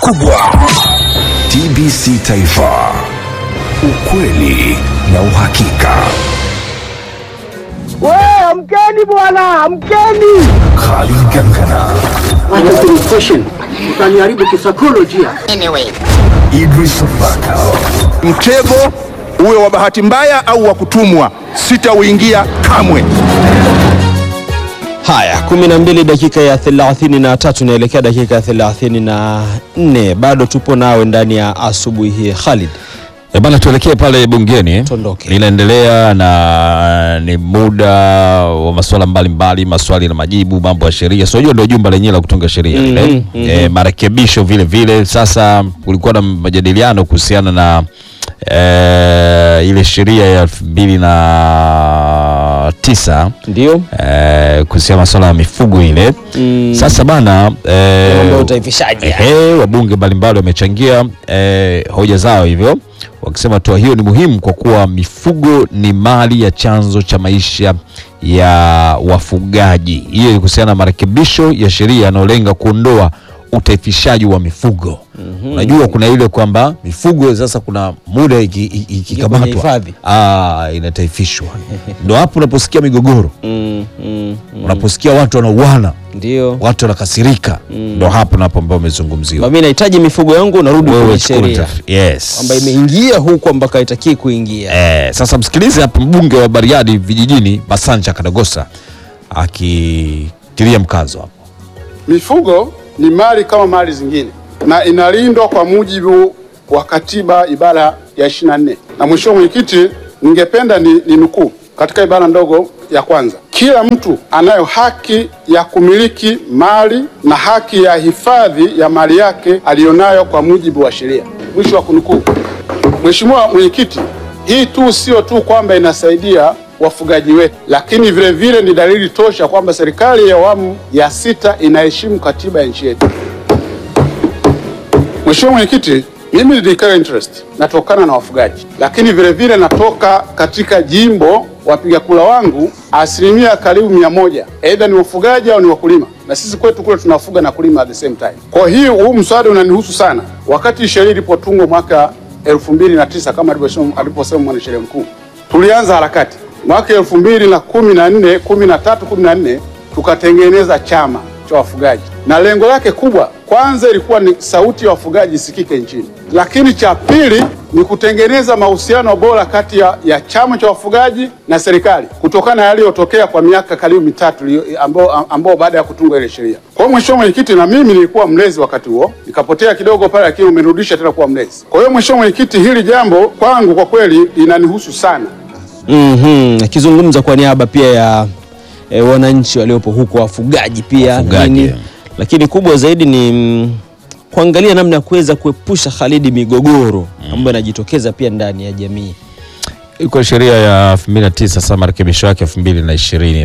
kubwa. TBC Taifa, ukweli na uhakika. We, amkeni bwana, amkeni! Khalid Gangana, Utaniharibu kisaikolojia. Idris Baka, Mtego uwe wa bahati mbaya au wa kutumwa, sitauingia kamwe. Haya, 12 dakika ya 33 inaelekea dakika ya 34. Bado tupo nawe ndani ya asubuhi hii Khalid. E bana, tuelekee pale bungeni. Tuondoke. Linaendelea na ni muda wa masuala mbalimbali, maswali na majibu, mambo ya sheria. So hiyo ndio jumba lenyewe la kutunga sheria lile. E, marekebisho vile vile. Sasa kulikuwa na majadiliano kuhusiana na e, ile sheria ya elfu mbili na tisa Ndio? e, kuhusiana masuala ya mifugo ile. Sasa bana e, Mambo ya utaifishaji. Ehe, wabunge mbalimbali wamechangia eh, hoja zao hivyo wakisema hatua hiyo ni muhimu kwa kuwa mifugo ni mali ya chanzo cha maisha ya wafugaji. Hiyo ni kuhusiana na marekebisho ya sheria yanayolenga kuondoa utaifishaji wa mifugo. Unajua kuna ile kwamba mifugo sasa kuna muda iki- iki- kwenye ikikamatwa hifadhi. ah, inataifishwa. Ndo hapo unaposikia migogoro, Mm, mm, unaposikia watu wanauana, ndio. watu wanakasirika, ndo hapo napo ambao umezungumziwa. Mimi nahitaji mifugo yangu unarudi Wewe kwenye chukua sheria. utaf- yes. Kwamba imeingia huku ambako haitakiwi kuingia. Eh, sasa msikilize hapa mbunge wa Bariadi vijijini Basanja Kadagosa akitilia mkazo hapo. Mifugo ni mali kama mali zingine na inalindwa kwa mujibu wa katiba ibara ya 24. Na mheshimiwa mwenyekiti, ningependa ni, ni nukuu katika ibara ndogo ya kwanza, kila mtu anayo haki ya kumiliki mali na haki ya hifadhi ya mali yake aliyonayo kwa mujibu wa sheria. Mwisho wa kunukuu. Mheshimiwa mwenyekiti, hii tu sio tu kwamba inasaidia wafugaji wetu, lakini vile vile ni dalili tosha kwamba serikali ya awamu ya sita inaheshimu katiba ya nchi yetu. Mheshimiwa mwenyekiti, mimi ni declare interest natokana na wafugaji, lakini vile vile natoka katika jimbo wapiga kura wangu asilimia karibu mia moja aidha ni wafugaji au ni wakulima, na sisi kwetu kule tunafuga na kulima at the same time. Kwa hiyo huu mswada unanihusu sana. Wakati sheria ilipotungwa mwaka elfu mbili na tisa kama alivyosema aliposema mwanasheria mkuu, tulianza harakati mwaka elfu mbili na kumi na nne kumi na tatu kumi na nne tukatengeneza chama cha wafugaji na lengo lake kubwa kwanza ilikuwa ni sauti ya wafugaji isikike nchini, lakini cha pili ni kutengeneza mahusiano bora kati ya, ya chama cha wafugaji na serikali kutokana na yaliyotokea kwa miaka karibu mitatu iliyo- ambao, ambao baada ya kutungwa ile sheria. Kwa hiyo mheshimiwa mwenyekiti, na mimi nilikuwa mlezi wakati huo, nikapotea kidogo pale, lakini umenirudisha tena kuwa mlezi. Kwa hiyo mheshimiwa mwenyekiti, hili jambo kwangu kwa kweli linanihusu sana. Mhm, akizungumza kwa niaba pia ya e, wananchi waliopo huko wafugaji pia Wafugaji, nini. yeah. Lakini kubwa zaidi ni mm, kuangalia namna ya kuweza kuepusha Khalidi migogoro ambayo inajitokeza pia ndani ya jamii. Iko sheria ya 2009 sasa marekebisho yake 2026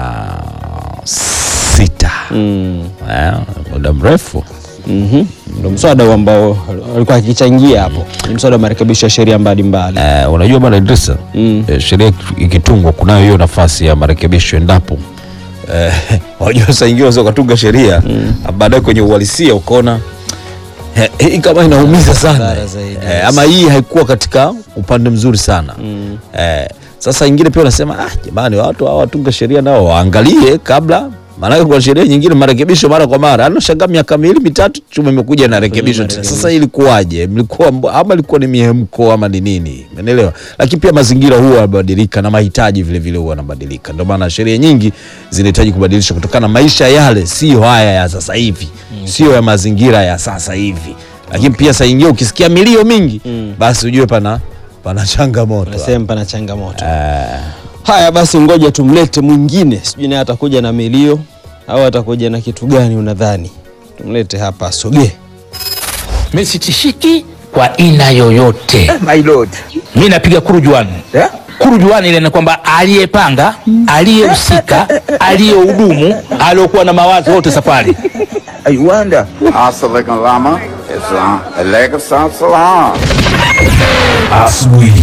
Mm. eh, muda mrefu Mhm. Ndio mswada huu ambao alikuwa akichangia hapo. Ni mswada wa marekebisho ya sheria mbalimbali. eh, unajua bwana Idrisa Mm. eh, sheria ikitungwa kunayo hiyo nafasi ya marekebisho endapo eh, wajua saa ingine unaweza ukatunga sheria baadaye kwenye uhalisia ukaona eh, hii kama inaumiza sana Madhara zaidi, eh, yes. ama hii haikuwa katika upande mzuri sana eh, sasa ingine pia unasema ah, jamani watu hawa watunga sheria nao waangalie kabla maanake kuna sheria nyingine marekebisho mara kwa mara anashangaa miaka miwili mitatu chuma imekuja na rekebisho tena. sasa hii ilikuwaje mlikuwa mbo- ama ilikuwa ni mihemko ama ni nini umeelewa lakini pia mazingira huwa yanabadilika na mahitaji vile vile huwa yanabadilika ndio maana sheria nyingi zinahitaji kubadilishwa kutokana na maisha yale sio haya ya sasa hivi sio ya mazingira ya sasa hivi lakini pia saa ingine ukisikia milio mingi basi ujue pana pana changamoto Nasema pana changamoto. Haya basi, ngoja tumlete mwingine, sijui naye atakuja na milio au atakuja na kitu gani unadhani? Tumlete hapa, asogee. Mimi sitishiki kwa aina yoyote. My lord. Mimi napiga kurujuani Yeah? kurujuani ile ni kwamba aliyepanga, aliyehusika, aliyehudumu, aliyokuwa na mawazo wote safari. I wonder. Assalamu alaikum Islam. Alaikum salam. asubuhi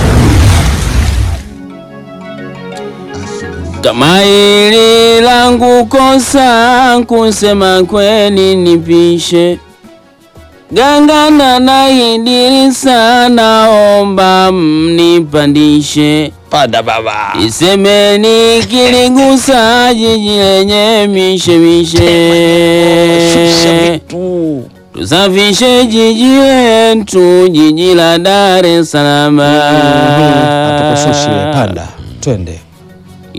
Kama hili langu kosa kusema kweli nipishe, gangana na Idrisa, naomba mnipandishe Panda baba. Isemeni kiligusa jiji lenye mishemishe, tusafishe jiji letu, jiji la Dar es Salaam. Hatukusushi, panda twende.